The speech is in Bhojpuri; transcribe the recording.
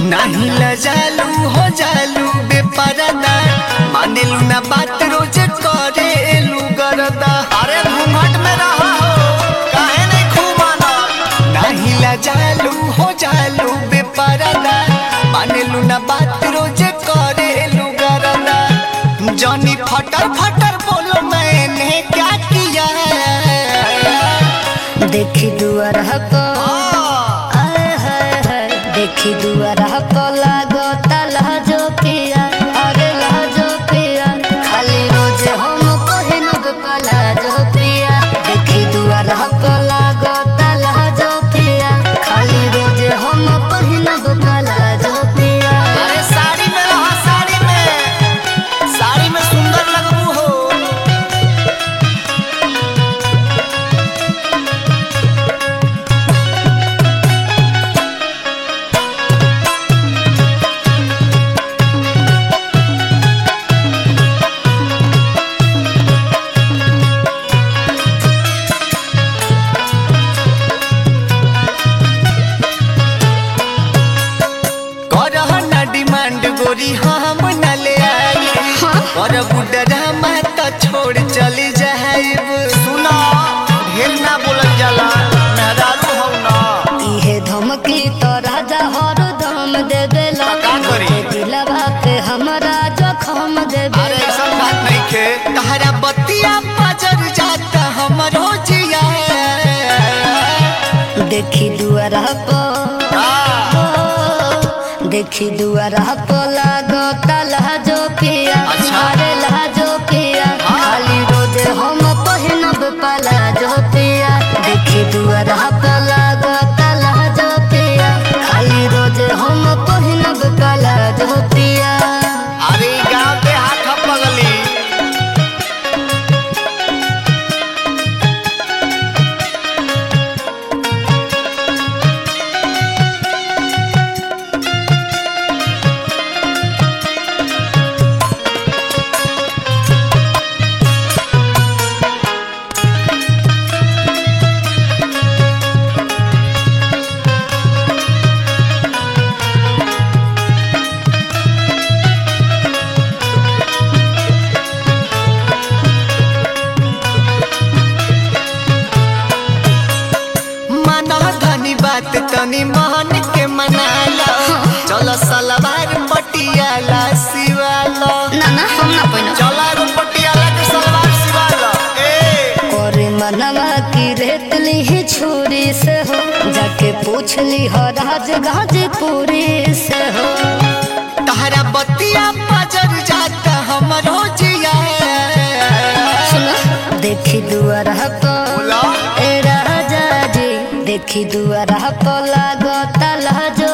नाही लजालू हो जालू बेपरदा मानेलू ना बात रोज करेलू गरदा अरे घूंघट में रहा हो काहे नहीं खूब नाही लजालू हो जालू बेपरदा मानेलू ना बात रोज करेलू गरदा जॉनी फटर फटर बोलो मैंने क्या किया देखी दुआर पर आय हाय हाय देखी दुआर पर लागो लहजो पिया अरे लहजो पिया खाली रोज हम पहिनब पलाजो पिया देखी दुआर पर लागो लहजो पिया खाली रोज हम पहिनब पलाजो पिया अरे साड़ी में रहा साड़ी में साड़ी में सुंदर लगबू हो करह ना डिमांड गोरी हम न ले आई कर बुडरा मत छोड़ चली जाइब सुना ढेर ना बोलल जाला मेहरारू हौ ना इहे धमकी तो राजा हर दम देवेला का करी? दिलवा पे हमरा जखम अरे देवेला ऐसा बात नहीं खे तहरा बतिया बजर जाता हमरो जिया देखी दुआरा पर देखी दुआरा पर लागो लहजो पिया अच्छा। अरे लहजो पिया हाँ। खाली रोज हम पहिनब पलाजो पिया देखी दुआरा पर लागो लहजो पिया खाली रोज हम पहिनब पलाजो पिया अरे ई गाँव के हाथ पगली माना धनी बात तनी मान के मनाला चल सलवार पटियाला सिवाला ना ना हम ना पहिनब चला एगो पटियाला के सलवार सिवाला ए करे मनवा की रेतली ही छुरी से हो जाके पूछ ली हो राज गाजीपुरी से हो तहरा बतिया बजर जाता हमरो जिया सुनो देखी दुआरा पर बोला ए राजा जी देखी दुआरा पर लागो लहजो